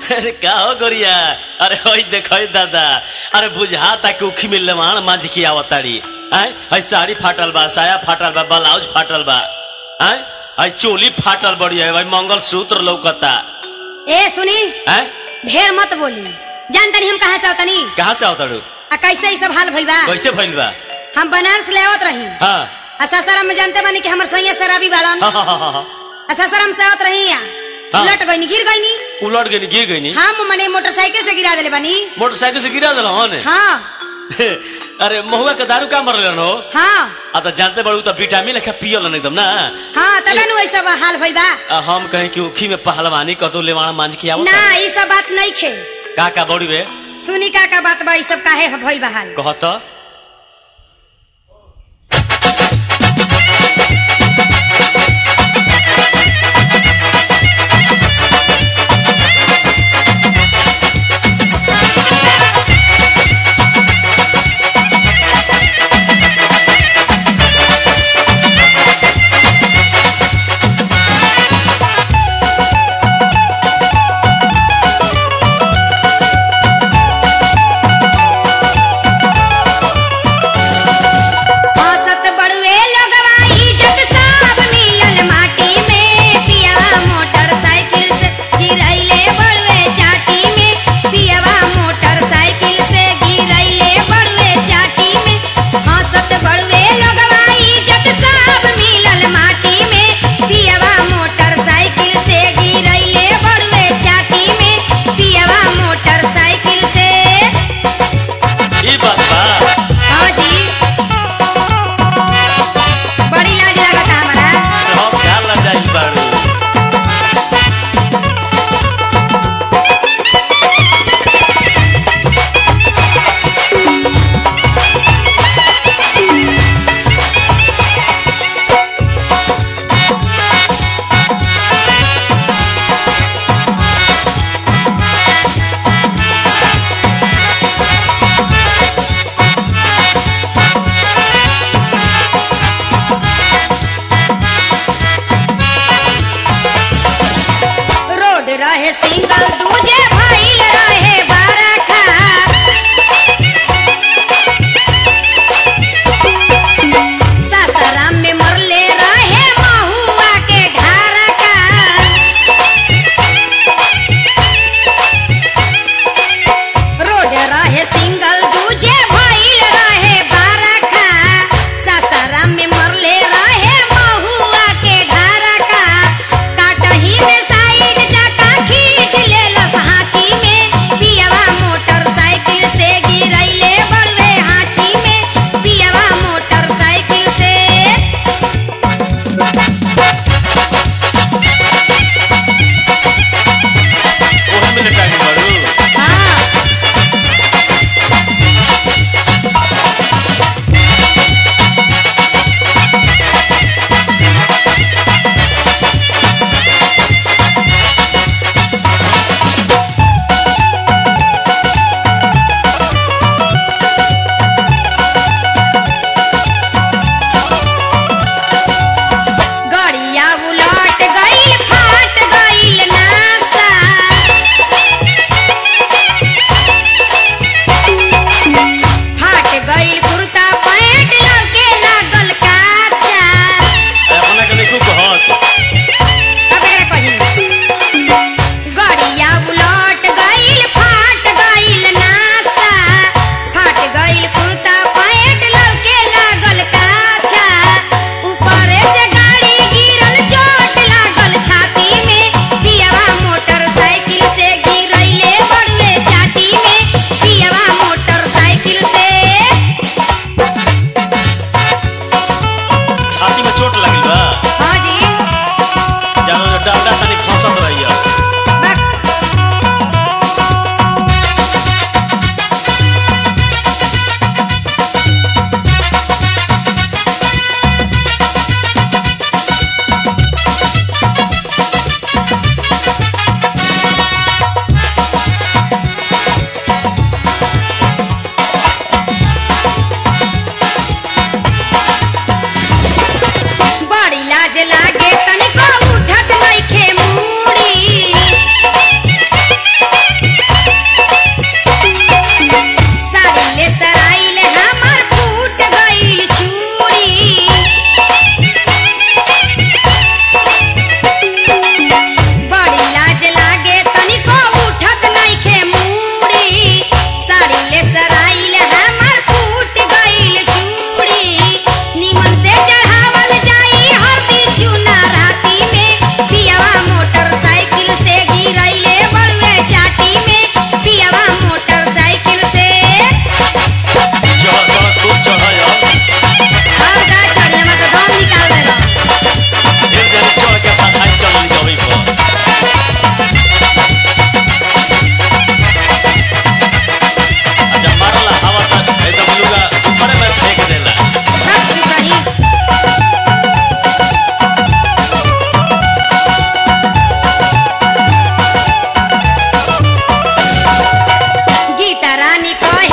अरे का हो गोरिया अरे होई देखो दादा अरे बुझाता कि उखी में लेवान मांझ की आवताड़ी आय हई साड़ी फाटल बा साया फाटल बा ब्लाउज फाटल बा आय हई चोली फाटल बड़ी है भाई मंगल सूत्र लौकता ए सुनी आय ढेर मत बोली जान तनी हम कहाँ से आवतनी कहाँ से आवताड़ू आ कैसे ई सब हाल भइल बा कैसे भइल बा हम बनारस ले आवत रही हाँ आ सासाराम में जानते बानी कि हमर सैया शराबी बाड़न हाँ हाँ हाँ हाँ, हाँ आ सासाराम से आवत रही आ हाँ। उलट गईनी गिर गईनी उलट गई गिर गई नी हम मने मोटरसाइकिल से गिरा देले बानी मोटरसाइकिल से गिरा दिला ने हाँ अरे महुआ के दारू का मरल हो हाँ आ तो जानते बड़ू तो विटामिन लेखा पियल एकदम ना हाँ तबे नु सब हाल भइल बा आ, हम कहें कि उखी में पहलवानी कर दो लेवाना मांझ की आवत ना ई सब बात नहीं खे का का बड़ी बे सुनी का का बात बा ई सब काहे भइल बा हाल कहत औसत बड़ुए लोगवा इज्जत सब मिलल माटी में पियवा मोटरसाइकिल से गिरैले बड़ुए चाटी में पियवा मोटरसाइकिल से गिरैले बड़ुए चाटी में औसत बड़ुए लोगवा इज्जत सब मिलल माटी में पियवा मोटरसाइकिल से गिरैले बड़ुए चाटी में पियवा मोटरसाइकिल से ई बात बा हाँ जी बड़ी लाज लागता हमारा हम क्या लजाइल बाड़ू रोड रहे सिंगल दूजे भइल रहे बारखा सासाराम में मरले रहे महुआ के ढारका रोड रहे सिंगल दूजे भइल रहे बारखा सासाराम में मरले रहे महुआ के ढारका काटही में साइड जाका खींच लेलस हाथ सीता रानी कहे